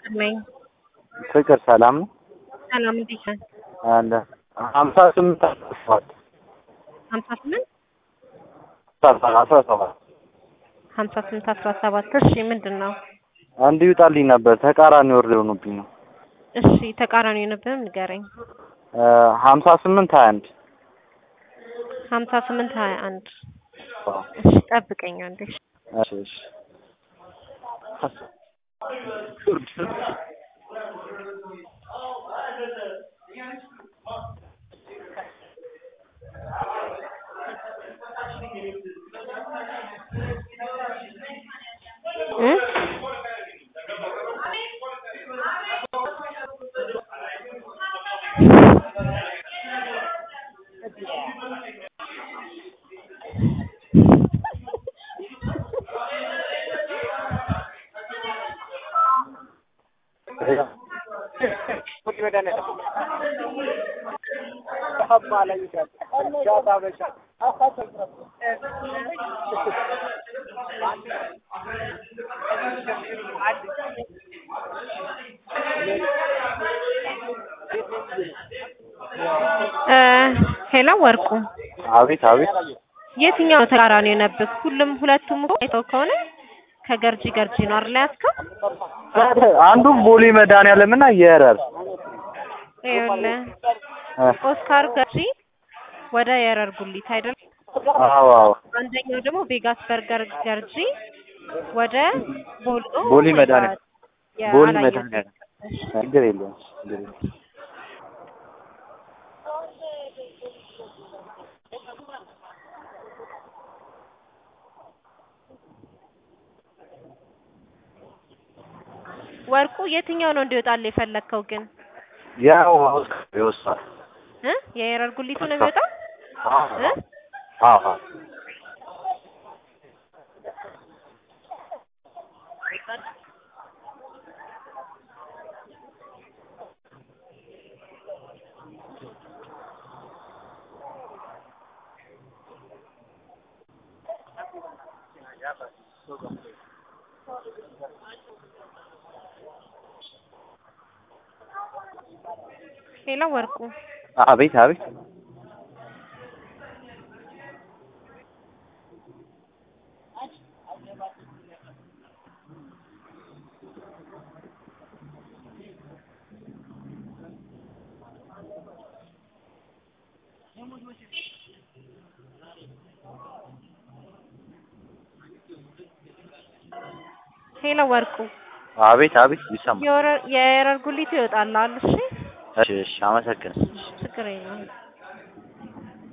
ነኝ። ፍቅር ሰላም ነው ሰላም እንዴት ነህ? አለ ሀምሳ ስምንት አስራ ሰባት ሀምሳ ስምንት አስራ ሰባት ሀምሳ ስምንት አስራ ሰባት እሺ ምንድን ነው? እንዲህ ይውጣልኝ ነበር ተቃራኒ ወርድ የሆኑብኝ ነው። እሺ ተቃራኒ የሆነብህም ንገረኝ። ሀምሳ ስምንት ሀያ አንድ ሀምሳ ስምንት ሀያ አንድ እሺ ጠብቀኝ አንዴ። እሺ እሺ እ እ ሄሎ ወርቁ አቤት አቤት የትኛው ነው ተቃራኒ የሆነብህ? ሁሉም ሁለቱም እኮ አይተው ከሆነ ከገርጂ ገርጂ ነው አይደል ያዝከው? አንዱ ቦሌ መድኃኒዓለም እና የረር ይኸውልህ ኦስካር ገርጂ ወደ የረር ጉሊት አይደል? አዎ አዎ አንደኛው ደግሞ ቬጋስ በርገር ገርጂ ወደ ቦሎ ቦሌ መድኃኒዓለም ቦሌ አላየሁትም። መድኃኒዓለም ችግር የለውም ችግር የለውም ወርቁ የትኛው ነው እንዲወጣልህ የፈለግከው ግን ያው ይወስዳል እ የየረር ጉሊቱ ነው የሚወጣው እ አዎ አዎ ሌላ ወርቁ አቤት አቤት ሄሎ ወርቁ አቤት አቤት ይሰማል የወረ- የየረር ጉሊቱ ይወጣልሃል። እሺ እሺ እሺ አመሰግናለሁ ችግር የለውም።